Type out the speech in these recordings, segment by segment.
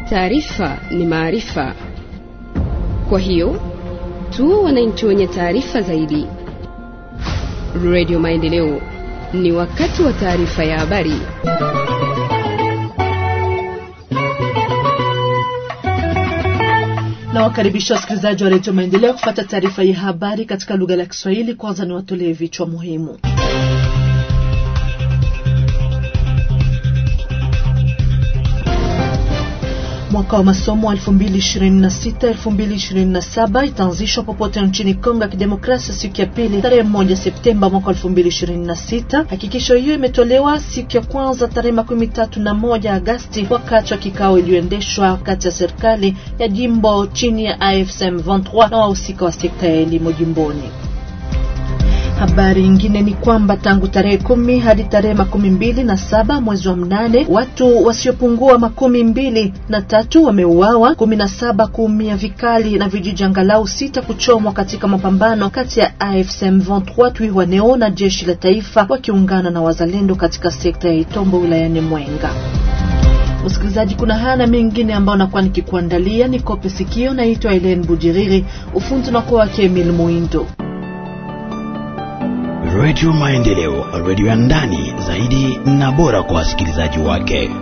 Taarifa ni maarifa, kwa hiyo tu wananchi wenye taarifa zaidi. Radio Maendeleo, ni wakati wa taarifa ya habari. na wakaribisha wasikilizaji wa redio Maendeleo kufuata taarifa ya habari katika lugha la Kiswahili. Kwanza ni watolee vichwa muhimu. Mwaka wa masomo wa 2026-2027 itaanzishwa popote nchini Kongo ya Kidemokrasia siku ya pili tarehe moja Septemba mwaka 2026. Hakikisho hiyo imetolewa siku ya kwanza tarehe makumi tatu na moja Agasti wakati wa kikao iliyoendeshwa kati ya serikali ya jimbo chini ya AFSM 23 na wahusika wa sekta ya elimu jimboni. Habari nyingine ni kwamba tangu tarehe kumi hadi tarehe makumi mbili na saba mwezi wa mnane watu wasiopungua makumi mbili na tatu wameuawa, kumi na saba kuumia vikali na vijiji angalau sita kuchomwa katika mapambano kati ya AFSM 23 Twirwaneho na jeshi la taifa wakiungana na wazalendo katika sekta ya Itombo wilayani Mwenga. Msikilizaji, kuna haya na mengine ambayo nakuwa nikikuandalia. Ni kope sikio. Naitwa Elen Bujiriri, ufundi unakuwa wake Emil Muindo. Radio Maendeleo, radio ya ndani zaidi na bora kwa wasikilizaji wake.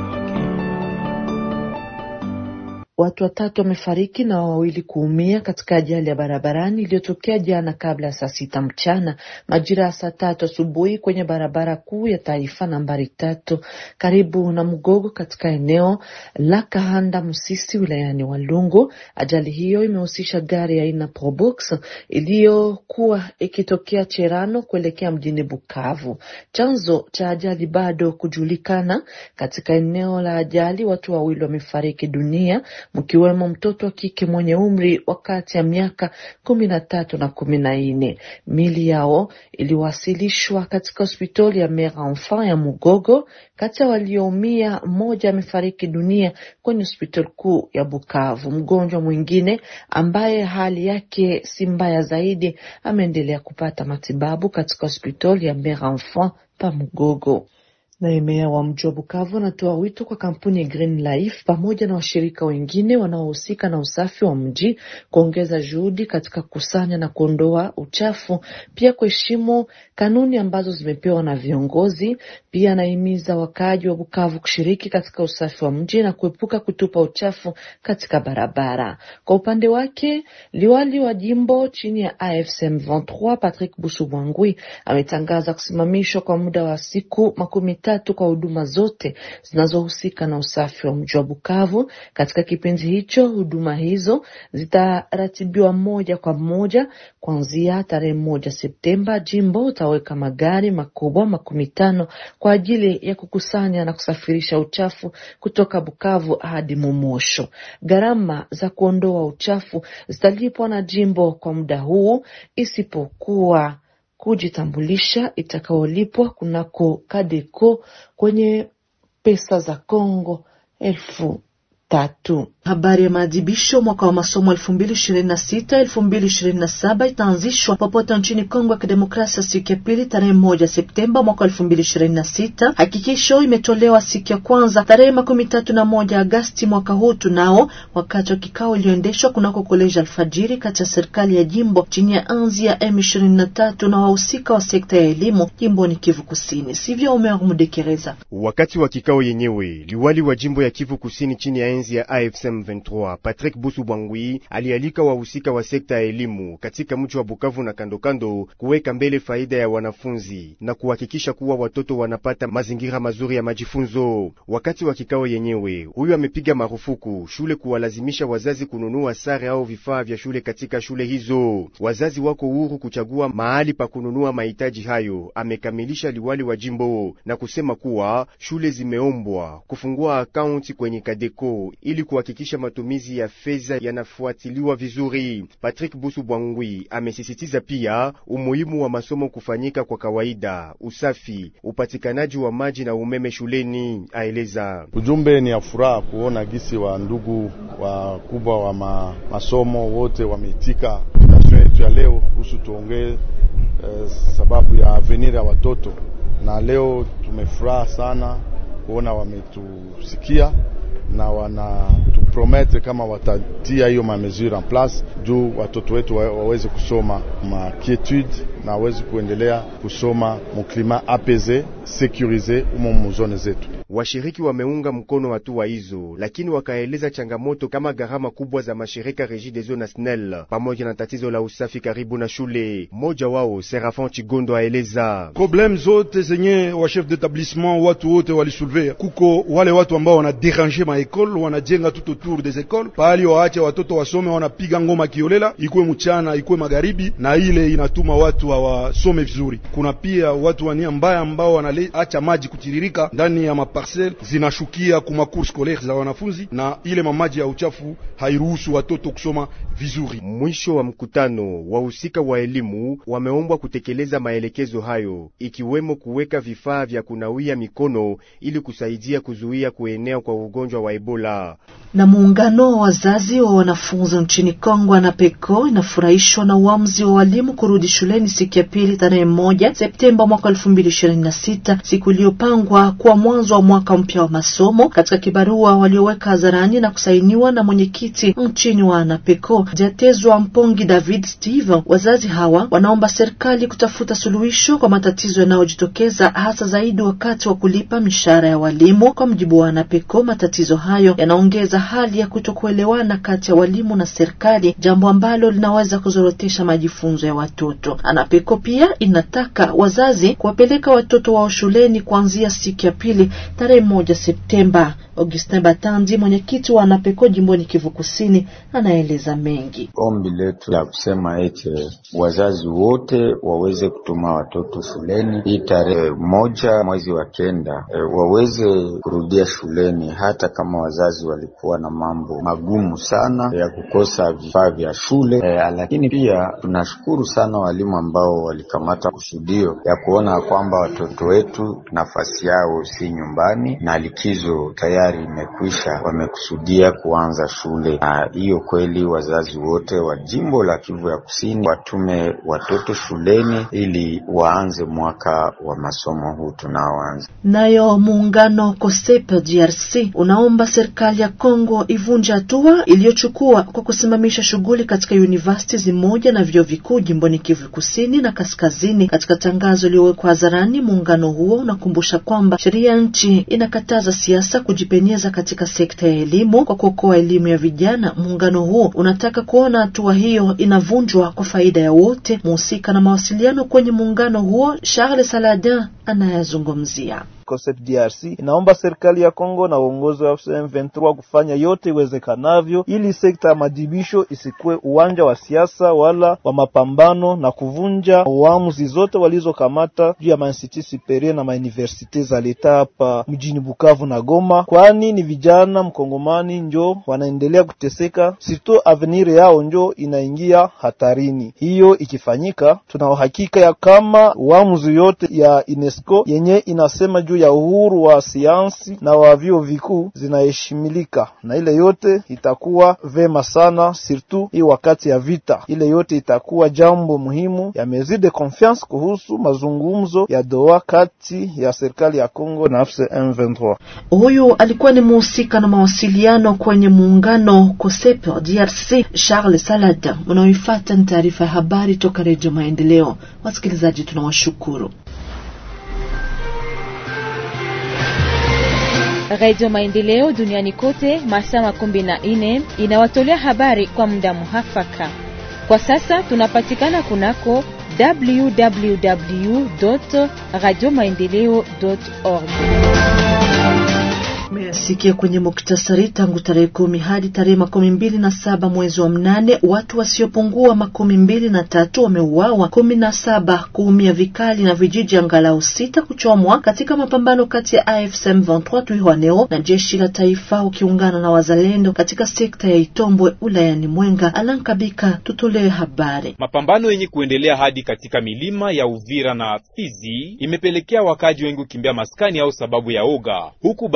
Watu watatu wamefariki na wawili kuumia katika ajali ya barabarani iliyotokea jana kabla ya saa sita mchana majira ya saa tatu asubuhi kwenye barabara kuu ya taifa nambari tatu karibu na Mgogo katika eneo la Kahanda Msisi wilayani Walungu. Ajali hiyo imehusisha gari aina ya Probox iliyokuwa ikitokea Cherano kuelekea mjini Bukavu. Chanzo cha ajali bado kujulikana. Katika eneo la ajali watu wawili wamefariki dunia mkiwemo mtoto wa kike mwenye umri wa kati ya miaka kumi na tatu na kumi na nne. Mili yao iliwasilishwa katika hospitali ya Mère Enfant ya Mugogo. Kati ya walioumia, mmoja amefariki dunia kwenye hospitali kuu ya Bukavu. Mgonjwa mwingine ambaye hali yake si mbaya zaidi ameendelea kupata matibabu katika hospitali ya Mère Enfant pa Mugogo. Naye meya wa mji wa Bukavu anatoa wito kwa kampuni ya Green Life pamoja na washirika wengine wanaohusika na usafi wa mji kuongeza juhudi katika kukusanya na kuondoa uchafu, pia kuheshimu kanuni ambazo zimepewa na viongozi. Pia anahimiza wakaaji wa Bukavu kushiriki katika usafi wa mji na kuepuka kutupa uchafu katika barabara. Kwa upande wake, liwali wa jimbo chini ya AFSM 23 Patrick Busubwangwi ametangaza kusimamishwa kwa muda wa siku makumi tatu kwa huduma zote zinazohusika na usafi wa mji wa Bukavu. Katika kipindi hicho, huduma hizo zitaratibiwa moja kwa moja kuanzia tarehe moja Septemba. Jimbo utaweka magari makubwa makumi tano kwa ajili ya kukusanya na kusafirisha uchafu kutoka Bukavu hadi Momosho. Gharama za kuondoa uchafu zitalipwa na jimbo kwa muda huu isipokuwa kujitambulisha itakaolipwa kunako Kadeko kwenye pesa za Kongo elfu tatu. Habari ya maadhibisho mwaka wa masomo elfu mbili ishirini na sita elfu mbili ishirini na saba itaanzishwa popote nchini Kongo ya Kidemokrasia siku ya pili tarehe moja Septemba mwaka elfu mbili ishirini na sita. Hakikisho imetolewa siku ya kwanza tarehe makumi tatu na moja Agasti mwaka huu tunao wakati wa kikao iliyoendeshwa kunako koleji Alfajiri kati ya serikali ya jimbo chini ya anzi ya M ishirini na tatu na wahusika wa sekta ya elimu jimboni Kivu Kusini. Sivyo, Omer Mudekereza. Wakati wa kikao yenyewe, liwali wa jimbo ya Kivu Kusini chini ya enzi ya AFSM 23 Patrick Busu Bwangwi alialika wahusika wa sekta ya elimu katika mji wa Bukavu na kandokando kuweka mbele faida ya wanafunzi na kuhakikisha kuwa watoto wanapata mazingira mazuri ya majifunzo. Wakati wa kikao yenyewe, huyu amepiga marufuku shule kuwalazimisha wazazi kununua sare au vifaa vya shule katika shule hizo. Wazazi wako huru kuchagua mahali pa kununua mahitaji hayo, amekamilisha liwali wa jimbo na kusema kuwa shule zimeombwa kufungua akaunti kwenye Kadeko ili kuhakikisha matumizi ya fedha yanafuatiliwa vizuri. Patrick Busu Bwangwi amesisitiza pia umuhimu wa masomo kufanyika kwa kawaida, usafi, upatikanaji wa maji na umeme shuleni. Aeleza ujumbe ni ya furaha kuona gisi wa ndugu wakubwa wa ma, masomo wote wameitika invitation yetu ya leo kuhusu tuongee eh, sababu ya avenir ya watoto, na leo tumefuraha sana kuona wametusikia na wanatupromete kama watatia hiyo mamesure en place juu watoto wetu wa, waweze kusoma makietude na waweze kuendelea kusoma muklima apese securise umo muzone zetu. Washiriki wameunga mkono hatua hizo, lakini wakaeleza changamoto kama gharama kubwa za mashirika Regideso na SNEL pamoja na tatizo la usafi karibu na shule. Mmoja wao Serafin Chigondo aeleza problem zote zenye wa chef d'établissement watu wote walisulve. Kuko wale watu ambao wana déranger ma école, wanajenga tout autour des écoles, pahali waache watoto wasome, wanapiga ngoma kiolela, ikuwe mchana ikuwe magharibi, na ile inatuma watu hawasome vizuri. Kuna pia watu wa nia mbaya ambao wanaacha maji kutiririka ndani ya maparcelle, zinashukia kuma cours scolaire za wanafunzi, na ile mamaji ya uchafu hairuhusu watoto kusoma vizuri. Mwisho wa mkutano, wahusika wa elimu wameombwa kutekeleza maelekezo hayo, ikiwemo kuweka vifaa vya kunawia mikono ili kusaidia kuzuia kuenea kwa ugonjwa wa Ebola. Na muungano wa wazazi wa wanafunzi nchini Kongo na PECO inafurahishwa na uamuzi wa walimu kurudi shuleni siku ya pili tarehe moja Septemba mwaka elfu mbili ishirini na sita, siku iliyopangwa kuwa mwanzo wa mwaka mpya wa masomo. Katika kibarua walioweka hadharani na kusainiwa na mwenyekiti nchini wa ANAPECO Jatezwa Mpongi David Steve, wazazi hawa wanaomba serikali kutafuta suluhisho kwa matatizo yanayojitokeza hasa zaidi wakati wa kulipa mishahara ya walimu. Kwa mjibu wa ANAPECO, matatizo hayo yanaongeza hali ya kutokuelewana kati ya walimu na serikali, jambo ambalo linaweza kuzorotesha majifunzo ya watoto. ANAPECO pia inataka wazazi kuwapeleka watoto wao shuleni kuanzia siku ya pili tarehe moja Septemba. Augustin Batandi, mwenyekiti wa ANAPECO jimboni Kivu Kusini, anaeleza mengi. Ombi letu la kusema ete wazazi wote waweze kutuma watoto shuleni hii tarehe moja mwezi wa kenda, e, waweze kurudia shuleni, hata kama wazazi walikuwa na mambo magumu sana ya kukosa vifaa vya shule e, lakini pia tunashukuru sana walimu ambao walikamata kusudio ya kuona kwamba watoto wetu nafasi yao si nyumbani na likizo tayari imekwisha, wamekusudia kuanza shule. Na hiyo kweli, wazazi wote wa jimbo la Kivu ya Kusini watume watoto shuleni ili waanze mwaka wa masomo huu tunaoanza. Nayo muungano COSEP DRC unaomba serikali ya Kongo ivunje hatua iliyochukua kwa kusimamisha shughuli katika university zimoja na vyuo vikuu jimboni Kivu Kusini na Kaskazini. Katika tangazo iliyowekwa hadharani, muungano huo unakumbusha kwamba sheria ya nchi inakataza siasa kujipenyeza katika sekta ya elimu kwa kuokoa elimu ya vijana. Muungano huo unataka kuona hatua hiyo inavunjwa kwa faida ya wote. Mhusika na mawasiliano kwenye muungano huo Charles Saladin anayazungumzia. COSEP DRC inaomba serikali ya Kongo na uongozi wa M23 kufanya yote iwezekanavyo ili sekta ya madibisho isikuwe uwanja wa siasa wala wa mapambano na kuvunja uamuzi zote walizokamata juu ya mainstitut superieur na mauniversite za leta hapa mjini Bukavu na Goma, kwani ni vijana mkongomani njo wanaendelea kuteseka, sito avenir yao njo inaingia hatarini. Hiyo ikifanyika, tuna uhakika ya kama uamuzi yote ya UNESCO yenye inasema juu ya uhuru wa sayansi na wa vyuo vikuu zinaheshimilika, na ile yote itakuwa vema sana, surtout hii wakati ya vita. Ile yote itakuwa jambo muhimu ya mesure de confiance kuhusu mazungumzo ya Doha kati ya serikali ya Kongo na AFC M23. Huyu alikuwa ni muhusika na mawasiliano kwenye muungano COSEP DRC, Charles Salada. Unaoifuata ni taarifa ya habari toka Redio Maendeleo. Wasikilizaji, tunawashukuru. Radio Maendeleo duniani kote masaa makumi na nne inawatolea habari kwa muda muhafaka. Kwa sasa tunapatikana kunako www radio maendeleo org. Meyasikia kwenye muktasari. Tangu tarehe kumi hadi tarehe makumi mbili na saba mwezi wa mnane watu wasiopungua makumi mbili na tatu wameuawa, kumi na saba kuumia vikali na vijiji angalau sita kuchomwa katika mapambano kati ya AFC M23 Twirwaneho na jeshi la taifa ukiungana na wazalendo katika sekta ya Itombwe ulayani Mwenga. Alankabika tutolee habari. Mapambano yenye kuendelea hadi katika milima ya Uvira na Fizi imepelekea wakaji wengi kukimbia maskani au sababu ya oga, huku baadhi ya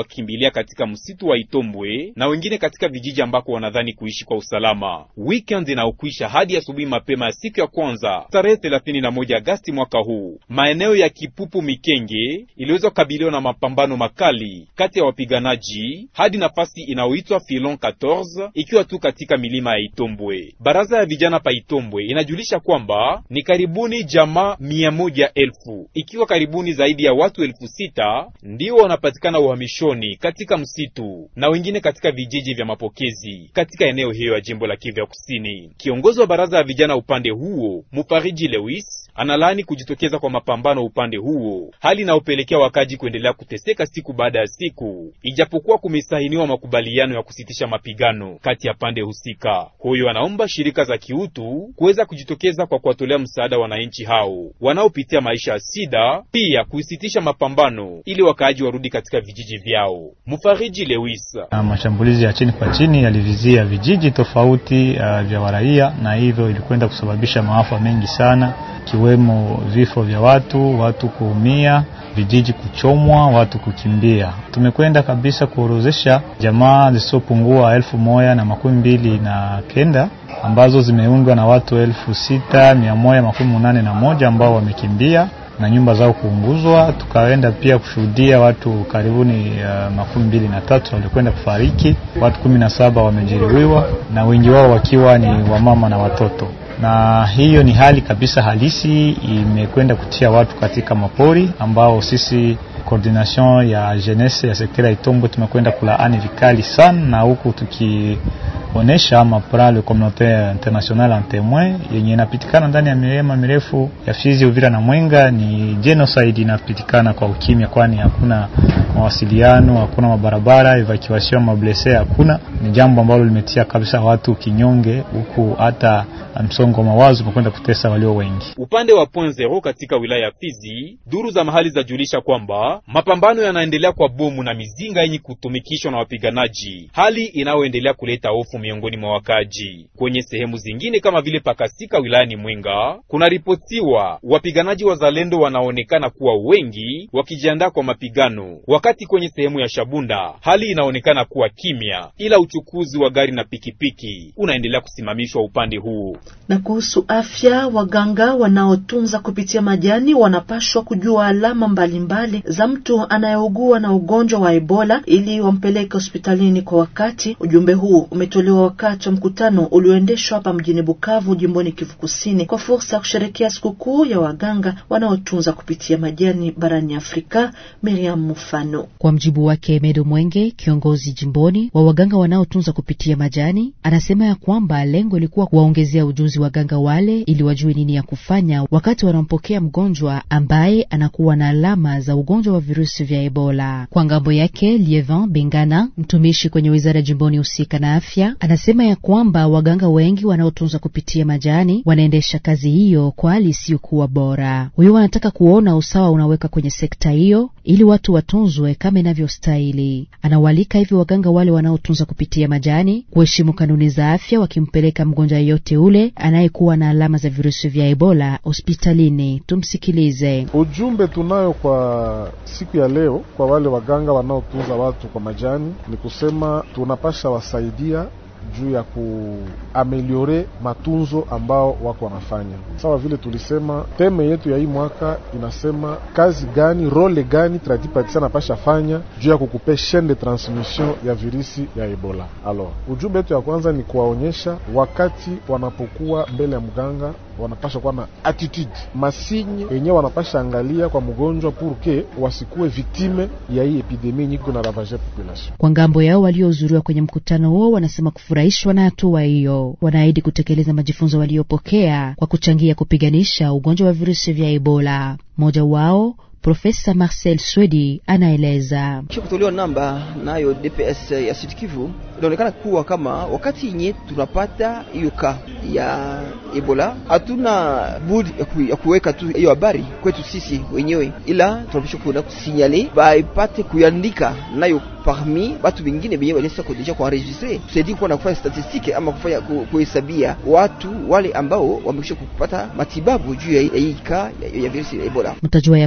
wakimbilia katika msitu wa Itombwe na wengine katika vijiji ambako wanadhani kuishi kwa usalama. Weekend inaokwisha hadi asubuhi mapema ya siku ya kwanza tarehe 31 Agasti mwaka huu, maeneo ya Kipupu Mikenge iliweza kukabiliwa na mapambano makali kati ya wapiganaji hadi nafasi inayoitwa Filon 14 ikiwa tu katika milima ya Itombwe. Baraza ya vijana pa Itombwe inajulisha kwamba ni karibuni jamaa mia moja elfu ikiwa karibuni zaidi ya watu elfu sita ndio wanapatikana uhamishoni katika msitu na wengine katika vijiji vya mapokezi katika eneo hiyo ya jimbo la Kivu ya Kusini. Kiongozi wa baraza ya vijana upande huo Mufariji Lewis analaani kujitokeza kwa mapambano upande huo, hali inayopelekea wakaji kuendelea kuteseka siku baada ya siku, ijapokuwa kumesahiniwa makubaliano ya kusitisha mapigano kati ya pande husika. Huyo anaomba shirika za kiutu kuweza kujitokeza kwa kuwatolea msaada wananchi hao wanaopitia maisha ya sida, pia kusitisha mapambano ili wakaaji warudi katika vijiji vyao. Mufariji Lewis: mashambulizi ya chini kwa chini yalivizia vijiji tofauti uh, vya waraia na hivyo ilikwenda kusababisha maafa mengi sana ikiwemo vifo vya watu, watu kuumia, vijiji kuchomwa, watu kukimbia. Tumekwenda kabisa kuorozesha jamaa zisizopungua elfu moja na makumi mbili na kenda ambazo zimeundwa na watu elfu sita mia moja makumi munane na moja ambao wamekimbia na nyumba zao kuunguzwa. Tukaenda pia kushuhudia watu karibuni uh, makumi mbili na tatu walikwenda kufariki, watu kumi na saba wamejeruhiwa na wengi wao wakiwa ni wamama na watoto na hiyo ni hali kabisa halisi, imekwenda kutia watu katika mapori ambao sisi coordination ya jeunesse ya sekta ya Itombwe tumekwenda kulaani vikali sana, na huku tukionesha mapra le communautaire international en témoin yenye inapitikana ndani ya milima mirefu ya Fizi, Uvira na Mwenga ni genocide inapitikana kwa ukimya, kwani hakuna mawasiliano, hakuna mabarabara, evacuation mablesse hakuna. Ni jambo ambalo limetia kabisa watu kinyonge, huku hata msongo wa mawazo umekwenda kutesa walio wengi. Upande wa point zero katika wilaya ya Fizi, duru za mahali zajulisha kwamba mapambano yanaendelea kwa bomu na mizinga yenye kutumikishwa na wapiganaji, hali inayoendelea kuleta hofu miongoni mwa wakaji. Kwenye sehemu zingine kama vile Pakasika wilayani Mwenga, kunaripotiwa wapiganaji wazalendo wanaonekana kuwa wengi wakijiandaa kwa mapigano, wakati kwenye sehemu ya Shabunda hali inaonekana kuwa kimya, ila uchukuzi wa gari na pikipiki unaendelea kusimamishwa upande huu. Na kuhusu afya, waganga wanaotunza kupitia majani wanapashwa kujua alama mbalimbali mbali za mtu anayeugua na ugonjwa wa Ebola ili wampeleke hospitalini kwa wakati. Ujumbe huu umetolewa wakati wa mkutano ulioendeshwa hapa mjini Bukavu, jimboni Kivu Kusini, kwa fursa ya kusherekea sikukuu ya waganga wanaotunza kupitia majani barani Afrika. Miriam Mufano. Kwa mjibu wake Medo Mwenge, kiongozi jimboni wa waganga wanaotunza kupitia majani, anasema ya kwamba lengo ilikuwa kuwaongezea ujuzi waganga wale ili wajue nini ya kufanya wakati wanampokea mgonjwa ambaye anakuwa na alama za ugonjwa wa virusi vya Ebola. Kwa ngambo yake, Lievan Bengana, mtumishi kwenye wizara jimboni husika na afya, anasema ya kwamba waganga wengi wanaotunza kupitia majani wanaendesha kazi hiyo kwa hali isiyokuwa bora. Huyo wanataka kuona usawa unaweka kwenye sekta hiyo ili watu watunzwe kama inavyostahili. Anawalika hivyo waganga wale wanaotunza kupitia majani kuheshimu kanuni za afya, wakimpeleka mgonjwa yeyote ule anayekuwa na alama za virusi vya Ebola hospitalini. Tumsikilize. Ujumbe tunayo kwa siku ya leo kwa wale waganga wanaotunza watu kwa majani ni kusema tunapasha wasaidia juu ya kuameliore matunzo ambao wako wanafanya. Sawa vile tulisema, teme yetu ya hii mwaka inasema kazi gani, role gani tradipatisa napasha fanya juu ya kukupe chaine de transmission ya virisi ya Ebola. Alors, ujumbe yetu ya kwanza ni kuwaonyesha wakati wanapokuwa mbele ya mganga wanapasha kuwa na attitude masinye yenyewe wanapasha angalia kwa mgonjwa purke wasikuwe viktime ya hii epidemie nyiko na ravage population. Kwa ngambo yao waliohudhuriwa kwenye mkutano huo wanasema kufurahishwa na hatua hiyo. Wanaahidi kutekeleza majifunzo waliopokea kwa kuchangia kupiganisha ugonjwa wa virusi vya Ebola. Mmoja wao Profesa Marcel Swedi anaeleza kisha kutolewa namba nayo DPS ya Sud Kivu, inaonekana kuwa kama wakati yenye tunapata hiyo ka ya Ebola, hatuna budi ya, ku, ya kuweka tu hiyo habari kwetu sisi wenyewe, ila tunapaswa kuenda kusinyale baipate kuandika nayo parmi batu bengine benye balisa kudeja kuenregistre, tusaidie kuwa na kufanya statistike ama kufanya kuhesabia watu wale ambao wamekwisha kupata matibabu juu ya hii ka ya, ya virusi ya Ebola. Mtajua ya kwamba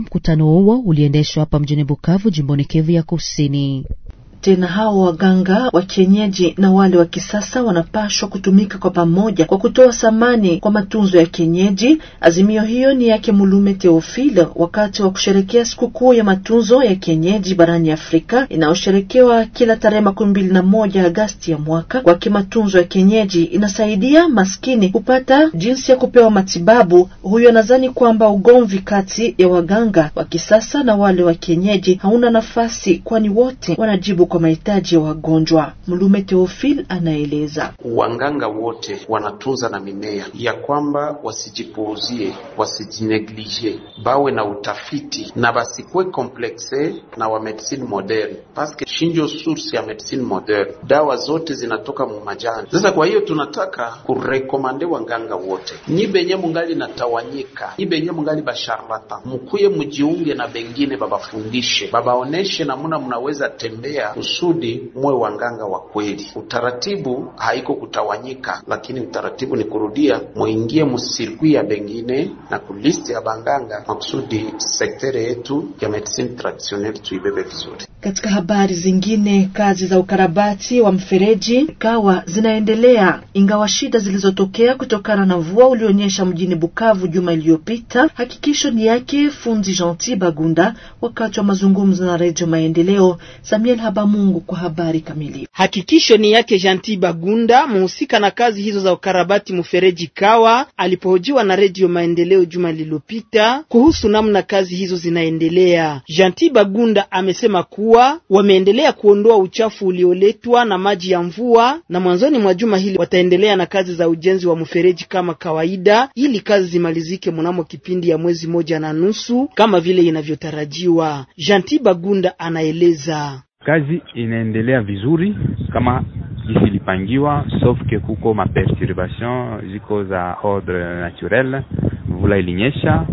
mkutano huo uliendeshwa hapa mjini Bukavu, jimboni Kivu ya Kusini. Tena hao waganga wa kienyeji na wale wa kisasa wanapashwa kutumika kwa pamoja kwa kutoa thamani kwa matunzo ya kienyeji. Azimio hiyo ni yake Mulume Theophile wakati wa kusherekea sikukuu ya matunzo ya kienyeji barani Afrika inayosherekewa kila tarehe makumi mbili na moja Agasti ya mwaka. Kwake matunzo ya kienyeji inasaidia maskini kupata jinsi ya kupewa matibabu. Huyo anadhani kwamba ugomvi kati ya waganga wa kisasa na wale wa kienyeji hauna nafasi, kwani wote wanajibu kwa mahitaji ya wagonjwa. Mlume Theophile anaeleza wanganga wote wanatunza na mimea ya kwamba wasijipuuzie, wasijineglige, bawe na utafiti na basikuwe komplekse na wa medicine moderne, paske shinjo source ya medicine moderne, dawa zote zinatoka mu majani. Sasa kwa hiyo tunataka kurekomande wanganga wote, nyi benye mungali natawanyika, nyi benye mungali basharlatan, mukuye mujiunge na bengine, babafundishe, babaoneshe namuna munaweza tembea kusudi muwe wanganga wa kweli. Utaratibu haiko kutawanyika, lakini utaratibu ni kurudia, muingie musirkwi ya bengine na kulisti ya banganga, makusudi sektere yetu ya medicine traditionnelle tuibebe vizuri. Katika habari zingine, kazi za ukarabati wa mfereji ikawa zinaendelea ingawa shida zilizotokea kutokana na mvua ulionyesha mjini Bukavu juma iliyopita. Hakikisho ni yake fundi Gentil Bagunda wakati wa mazungumzo na Redio Maendeleo. Samuel Habamungu kwa habari kamili. Hakikisho ni yake Gentil Bagunda, muhusika na kazi hizo za ukarabati mfereji Kawa, alipohojiwa na Redio Maendeleo juma lililopita kuhusu namna kazi hizo zinaendelea. Gentil Bagunda amesema kuwa wameendelea kuondoa uchafu ulioletwa na maji ya mvua, na mwanzoni mwa juma hili wataendelea na kazi za ujenzi wa mfereji kama kawaida, ili kazi zimalizike mnamo kipindi ya mwezi moja na nusu kama vile inavyotarajiwa. Gentil Bagunda anaeleza kazi inaendelea vizuri kama jinsi ilipangiwa, sauf que kuko maperturbation ziko za ordre naturel. Mvula ilinyesha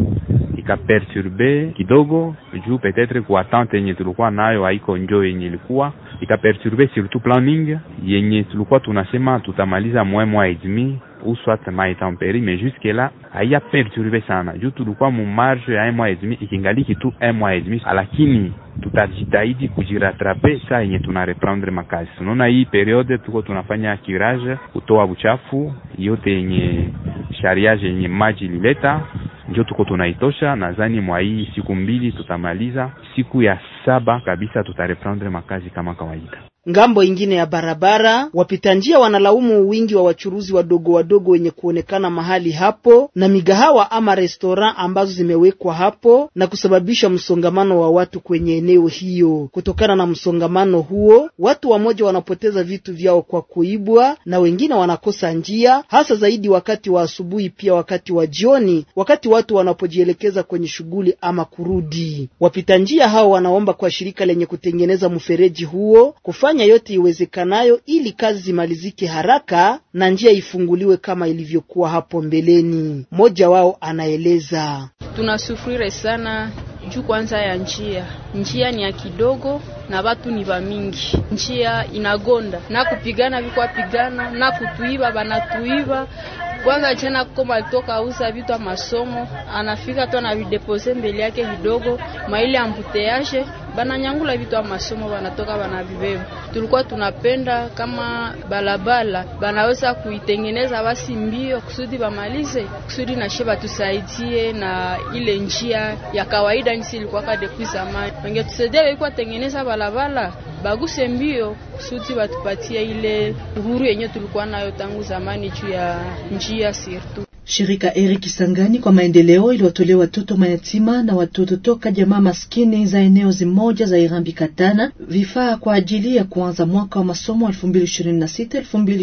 ikaperturbe kidogo juu petetre ku attente yenye tulikuwa nayo haiko njo yenye ilikuwa ikaperturbe surtout planning yenye tulikuwa tunasema tutamaliza mwe mwa et demi ou soit mai temperi mais jusque là haya perturbe sana juu tulikuwa mu marge ya un mois et demi ikingaliki tu un mois et demi, lakini tutajitahidi kujiratrape saa yenye tuna reprendre makazi. Unaona, hii periode tuko tunafanya curage, kutoa uchafu yote yenye shariage yenye maji ilileta njo tuko tunaitosha. Nadhani mwa hii siku mbili tutamaliza, siku ya saba kabisa tutareprendre makazi kama kawaida. Ngambo ingine ya barabara, wapita njia wanalaumu wingi wa wachuruzi wadogo wadogo wenye kuonekana mahali hapo na migahawa ama restaurant ambazo zimewekwa hapo na kusababisha msongamano wa watu kwenye eneo hiyo. Kutokana na msongamano huo, watu wamoja wanapoteza vitu vyao kwa kuibwa na wengine wanakosa njia, hasa zaidi wakati wa asubuhi, pia wakati wa jioni, wakati watu wanapojielekeza kwenye shughuli ama kurudi. Wapita njia hao wanaomba kwa shirika lenye kutengeneza mfereji huo kufanya yote iwezekanayo ili kazi zimalizike haraka na njia ifunguliwe kama ilivyokuwa hapo mbeleni. Mmoja wao anaeleza: tunasufrire sana juu kwanza ya njia, njia ni ya kidogo na watu ni wa mingi, njia inagonda na kupigana vikwa pigana na kutuiba banatuiba kwanza jana koma alitoka uza vitu masomo, anafika tu anavidepose mbele yake kidogo maili ambuteage bananyangula vitu wa masomo, banatoka banavibeba. Tulikuwa tunapenda kama balabala banaweza kuitengeneza basi mbio kusudi bamalize, kusudi nashe batusaidie na ile njia ya kawaida nisi ilikuwaka depuis zamani, wangetusaidia walikuwa tengeneza balabala baguse mbio kusudi batupatie ile uhuru yenye tulikuwa nayo tangu zamani juu ya njia sirtu. Shirika Eri Kisangani kwa maendeleo iliwatolea watoto mayatima na watoto toka jamaa maskini za eneo zimoja za Irambi Katana vifaa kwa ajili ya kuanza mwaka wa masomo 2026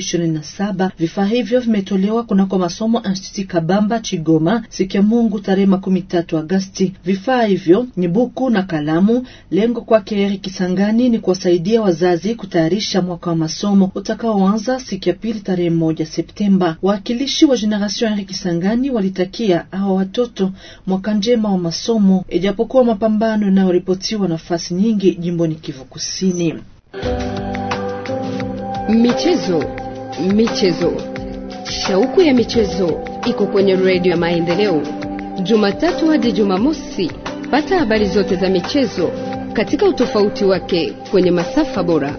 2027. Vifaa hivyo vimetolewa kunako masomo Institut Kabamba Chigoma siku ya Mungu tarehe makumi tatu Agasti. Vifaa hivyo ni buku na kalamu. Lengo kwake Eri Kisangani ni kuwasaidia wazazi kutayarisha mwaka wa masomo utakaoanza siku ya pili tarehe moja Septemba. Waakilishi wa Generation Eri Kisangani walitakia hawa watoto mwaka njema wa masomo, ijapokuwa mapambano yanayoripotiwa nafasi nyingi jimboni Kivu Kusini. Michezo, michezo, shauku ya michezo iko kwenye redio ya Maendeleo, Jumatatu hadi Jumamosi. Pata habari zote za michezo katika utofauti wake kwenye masafa bora.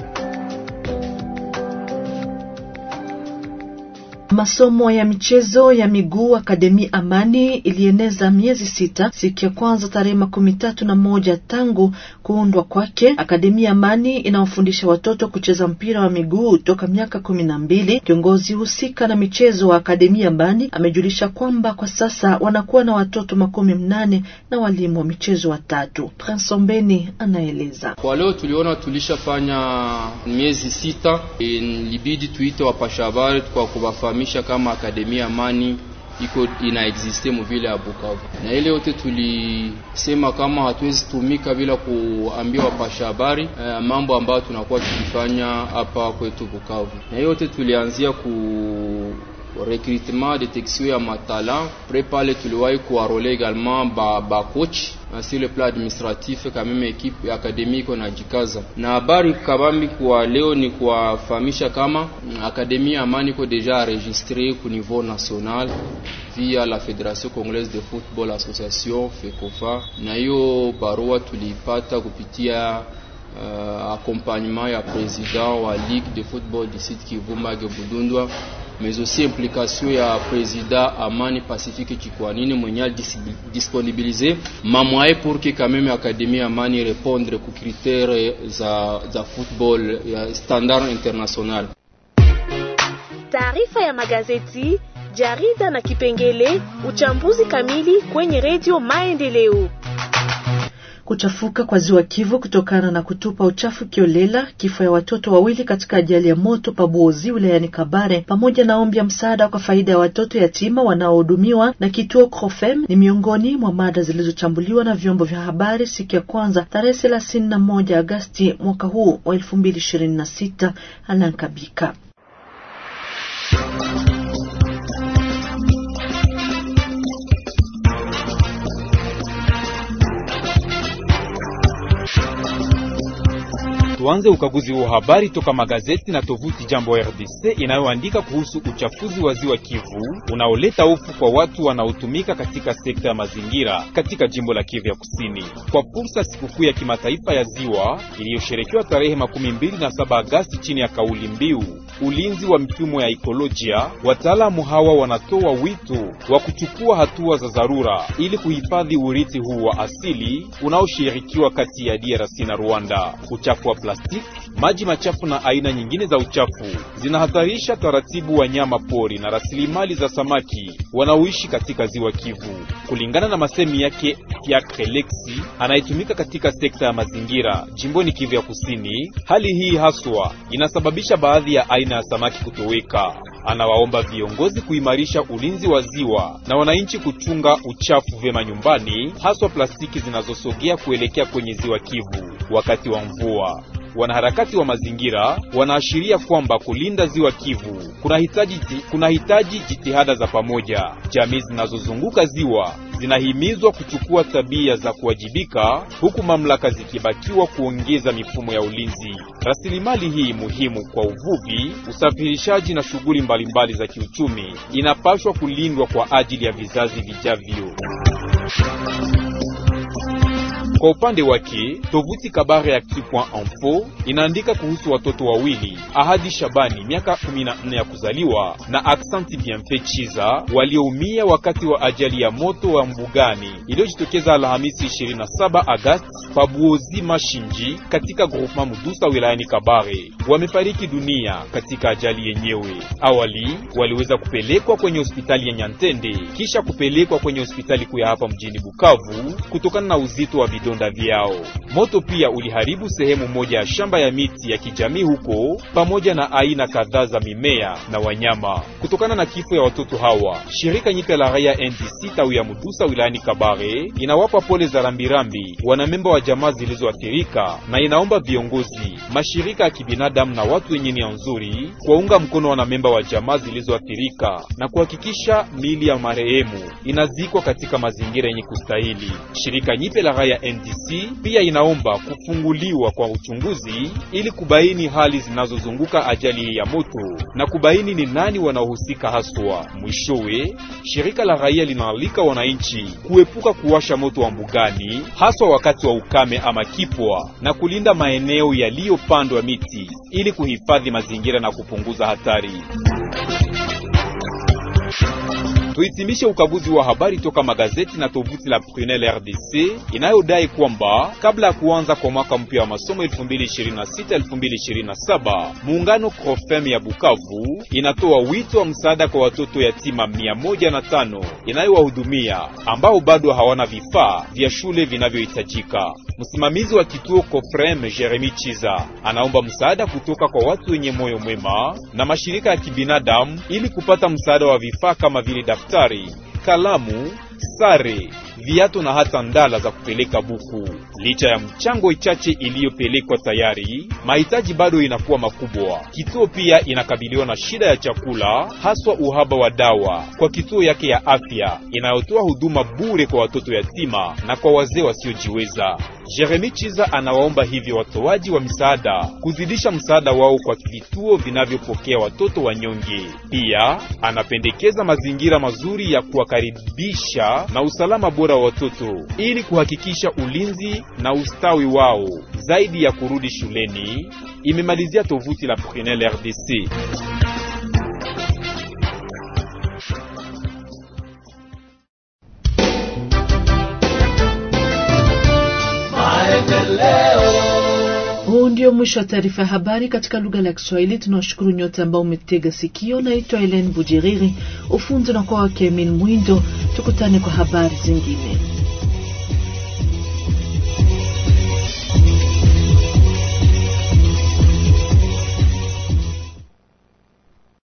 Masomo ya michezo ya miguu Akademi Amani ilieneza miezi sita siku ya kwanza tarehe makumi tatu na moja tangu kuundwa kwake. Akademi Amani inawafundisha watoto kucheza mpira wa miguu toka miaka kumi na mbili. Kiongozi husika na michezo wa Akademi Amani amejulisha kwamba kwa sasa wanakuwa na watoto makumi mnane na walimu wa michezo watatu. Prince Ombeni anaeleza. Kwa leo tuliona tulishafanya miezi sita, ilibidi tuite wapasha habari kwa kuwafahamisha kama Akademia Amani iko ina existe muvile ya Bukavu, na ile yote tulisema kama hatuwezi tumika bila kuambia wapasha habari eh, mambo ambayo tunakuwa tukifanya hapa kwetu Bukavu, na yote tulianzia ku recrutement detection ya matala pre pale tuliwahi kuarole également ba, ba coach sur le plan administratif quand même equipe akademiko na jikaza na habari kabambi kwa leo ni kuwafahamisha kama akademi Amani iko deja enregistré ku niveau national via la Fédération Congolaise de Football Association FECOFA, na hiyo barua tuliipata kupitia uh, accompagnement ya president wa Ligue de Football du Sud Kivu Mage Budundwa mais aussi implication ya président Amani Pacifique Chikwanini mwenye disponibiliser mamwaye pour que quand même Académie Amani répondre ku critère za, za football ya standard international. Taarifa ya magazeti, jarida na kipengele uchambuzi kamili kwenye redio Maendeleo. Kuchafuka kwa ziwa Kivu kutokana na kutupa uchafu kiolela, kifo ya watoto wawili katika ajali ya moto Pabuozi wilayani Kabare, pamoja na ombi ya msaada kwa faida ya watoto yatima wanaohudumiwa na kituo Crofem ni miongoni mwa mada zilizochambuliwa na vyombo vya habari siku ya kwanza tarehe thelathini na moja Agasti mwaka huu wa elfu mbili ishirini na sita. Alankabika Tuanze ukaguzi wa habari toka magazeti na tovuti Jambo RDC inayoandika kuhusu uchafuzi wa ziwa Kivu unaoleta hofu kwa watu wanaotumika katika sekta ya mazingira katika jimbo la Kivu ya Kusini. Kwa fursa sikukuu ya kimataifa ya ziwa iliyosherekewa tarehe makumi mbili na saba Agasti chini ya kauli mbiu ulinzi wa mifumo ya ekolojia, wataalamu hawa wanatoa wito wa kuchukua hatua za dharura ili kuhifadhi urithi huu wa asili unaoshirikiwa kati ya DRC na Rwanda. Uchafu wa plastiki, maji machafu na aina nyingine za uchafu zinahatarisha taratibu wanyama pori na rasilimali za samaki wanaoishi katika ziwa Kivu. Kulingana na masemi yake Fiacre Lexi anayetumika katika sekta ya mazingira jimboni Kivu ya Kusini, hali hii haswa inasababisha baadhi ya aina ya samaki kutoweka. Anawaomba viongozi kuimarisha ulinzi wa ziwa na wananchi kuchunga uchafu vyema nyumbani, haswa plastiki zinazosogea kuelekea kwenye ziwa Kivu wakati wa mvua. Wanaharakati wa mazingira wanaashiria kwamba kulinda ziwa Kivu kunahitaji kunahitaji jitihada za pamoja. Jamii zinazozunguka ziwa zinahimizwa kuchukua tabia za kuwajibika, huku mamlaka zikibakiwa kuongeza mifumo ya ulinzi. Rasilimali hii muhimu kwa uvuvi, usafirishaji na shughuli mbalimbali za kiuchumi inapaswa kulindwa kwa ajili ya vizazi vijavyo. Kwa upande wake tovuti Kabare Actu.info inaandika kuhusu watoto wawili Ahadi Shabani miaka 14 ya kuzaliwa na Aksanti Bienfait Chiza walioumia wakati wa ajali ya moto wa mbugani iliyojitokeza Alhamisi 27 Agasti Pabuozi Mashinji katika groupement Mudusa wilayani Kabare. Wamefariki dunia katika ajali yenyewe. Awali waliweza kupelekwa kwenye hospitali ya Nyantende kisha kupelekwa kwenye hospitali kuu ya hapa mjini Bukavu kutokana na uzito wa vidonda vyao. Moto pia uliharibu sehemu moja ya shamba ya miti ya kijamii huko pamoja na aina kadhaa za mimea na wanyama. Kutokana na kifo ya watoto hawa, shirika nyipya la raia NDC tawi ya Mudusa wilayani Kabare inawapa pole za rambirambi wanamemba wa jamaa zilizoathirika na inaomba viongozi, mashirika ya kibinadamu na watu wenye nia nzuri kuwaunga mkono wanamemba wa jamaa zilizoathirika na kuhakikisha miili ya marehemu inazikwa katika mazingira yenye kustahili. Shirika nyipya la raia RNDC pia inaomba kufunguliwa kwa uchunguzi ili kubaini hali zinazozunguka ajali ya moto na kubaini ni nani wanaohusika haswa. Mwishowe, shirika la raia linaalika wananchi kuepuka kuwasha moto wa mbugani, haswa wakati wa ukame ama kipwa, na kulinda maeneo yaliyopandwa miti ili kuhifadhi mazingira na kupunguza hatari. Tuhitimishe ukaguzi wa habari toka magazeti na tovuti la Prunel RDC inayodai kwamba kabla ya kuanza kwa mwaka mpya wa masomo 2026-2027 muungano Crofem ya Bukavu inatoa wito wa msaada kwa watoto yatima 105 inayowahudumia ambao bado hawana vifaa vya shule vinavyohitajika. Msimamizi wa kituo Cofrem Jeremy Chiza anaomba msaada kutoka kwa watu wenye moyo mwema na mashirika ya kibinadamu ili kupata msaada wa vifaa kama vile daftari, kalamu, sare, viatu na hata ndala za kupeleka buku. Licha ya mchango ichache iliyopelekwa tayari, mahitaji bado inakuwa makubwa. Kituo pia inakabiliwa na shida ya chakula, haswa uhaba wa dawa kwa kituo yake ya afya inayotoa huduma bure kwa watoto yatima na kwa wazee wasiojiweza. Jeremy Chiza anawaomba hivyo watoaji wa misaada kuzidisha msaada wao kwa vituo vinavyopokea watoto wanyonge. Pia anapendekeza mazingira mazuri ya kuwakaribisha na usalama bora wa watoto ili kuhakikisha ulinzi na ustawi wao zaidi ya kurudi shuleni, imemalizia tovuti la Prunel RDC. Huu ndio mwisho wa taarifa ya habari katika lugha la Kiswahili. Tunawashukuru nyote ambao umetega sikio. Naitwa Helen Bujiriri, ufunzi na kwa wake Emin Mwindo. Tukutane kwa habari zingine.